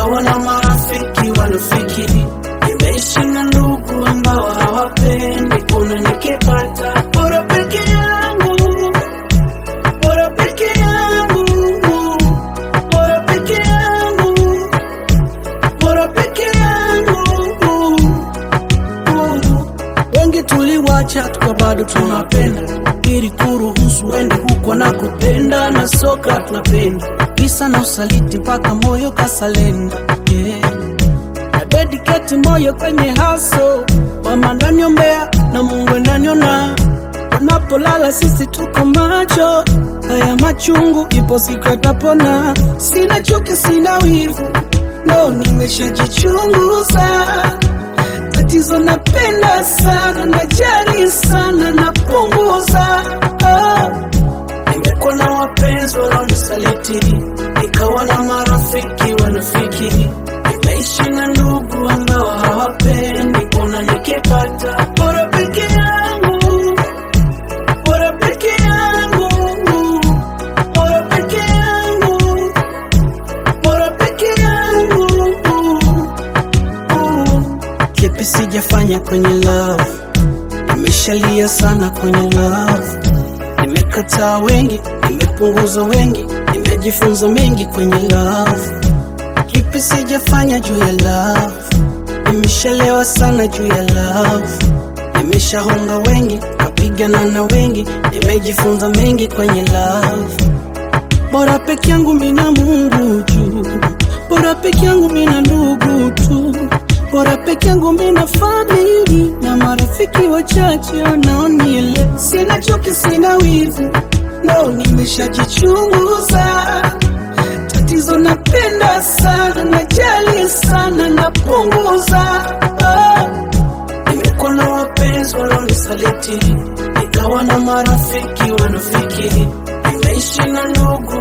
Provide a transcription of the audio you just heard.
nikawa na marafiki wanafikiri nimeishi na ndugu ambao hawapendi kuna nikipata bora peke yangu bora peke yangu bora peke yangu bora peke yangu wengi tuliwacha tuka bado tunapenda ili kuruhusu wende huko na kupenda na soka tunapenda kisa na usaliti mpaka moyo kasalenda yeah. na dediketi moyo kwenye haso mama ndaniombea na mungu ndaniona unapolala sisi tuko macho haya machungu ipo siku yatapona sina chuki sina wivu no nimeshajichunguza tatizo napenda sana najali sana napunguza oh. nimekuwa na wapenzi wanaonisaliti nikawa na marafiki wanafikiri nimeishi na ndugu ambao hawapendi kuna nikipata bora peke yangu bora peke yangu bora peke yangu bora peke yangu kipi sijafanya kwenye love nimeshalia sana kwenye love nimekataa wengi nimepunguza wengi nimejifunza mengi kwenye love kipi sijafanya juu ya love nimeshalewa sana juu ya love nimeshahonga wengi kapigana na wengi nimejifunza mengi kwenye love bora peke yangu mina mungu tu bora peke yangu mina ndugu tu bora peke yangu mina famili na marafiki wachache wanaoniele sina chuki sina wivu no nimeshajichunguza tatizo napenda sana najali sana napunguza oh. nimekuwa na wapenzi wanaonisaliti nikawa na marafiki wanafikiri nimeishi na ndugu